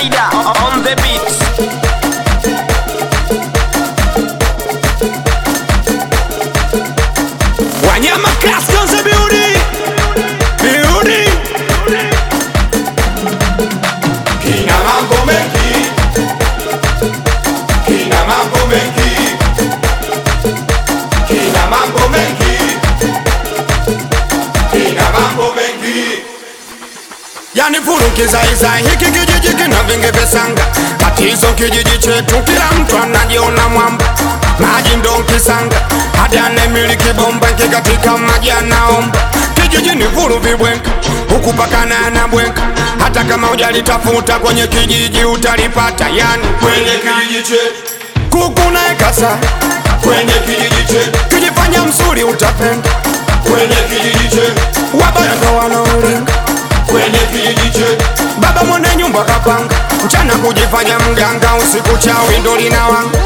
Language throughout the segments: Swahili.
Spider on the beat. Wanyama Class Konza Beauty Beauty Kina mambo mengi, kina mambo mengi, kina mambo mengi, kina mambo mengi. Yani furu kizaizai hiki kijiji kina vingi visanga Tatizo kijiji chetu kila mtu anajiona mwamba Maji ndo kisanga hadi anemiliki bomba kikatika maji anaomba Kijiji ni furu vibwenka huku pakana anabwenka Hata kama hujalitafuta kwenye kijiji utalipata Yani Kwenye kijiji chetu, kuku na ekasa kwenye kijiji chetu, Kijifanya msuri utapenda kwenye kijiji chetu, Wabaya ndo wanaolinga kwenye kijiji chetu, Baba mwenye nyumba kapanga, mchana kujifanya mganga, usiku chawi ndo linawanga.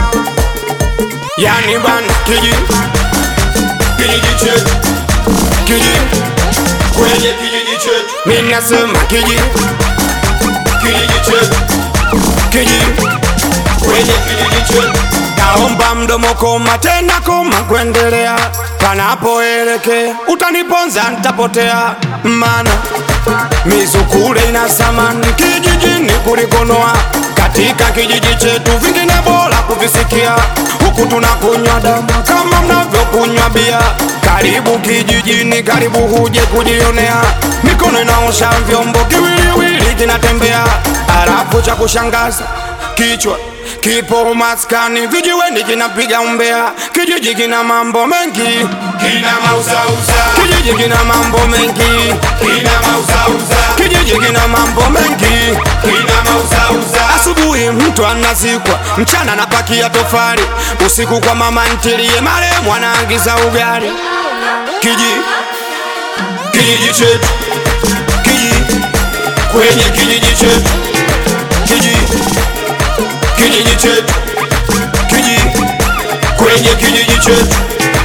Yani bana kiji kijiji chetu, kiji, kwenye kijiji chetu, mimi nasema kiji kijiji chetu, kiji, kwenye kijiji chetu. naomba mdomo koma tena koma kuendelea, panapoelekea utaniponza ntapotea, mana mizukule ina samani kijijini kulikonoa katika kijiji chetu vingine bora kuvisikia huku tunakunywa damu kama mnavyokunywa bia karibu kijijini karibu huje kujionea mikono inaosha vyombo kiwiliwili kinatembea halafu cha kushangaza kichwa kipo maskani vijiweni kinapiga umbea kijiji kina mambo mengi Kina mauzauza, kijiji kina mambo mengi kina mauzauza, kijiji kina mambo mengi kina mauzauza. asubuhi mtu anazikwa mchana anapakia tofali usiku kwa mama ntilie maremu anaagiza ugali kiji kijiji chetu, kiji kwenye kijiji chetu, kiji kijiji chetu, kiji kwenye kijiji chetu,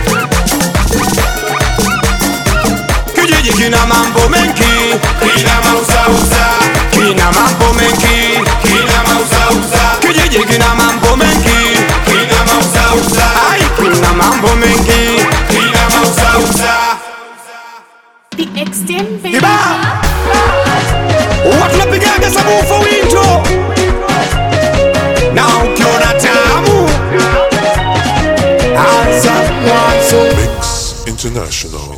kijiji kina mambo mengi kina mauzauza, kina mambo mengi kina mauzauza, kijiji kina mambo mengi kina mauzauza, ai kina mambo mengi kina mauzauza. The extent baby. Iba Huwa tunapigaga sabufa winto na ukiona tamu anza mwanzo Mix International.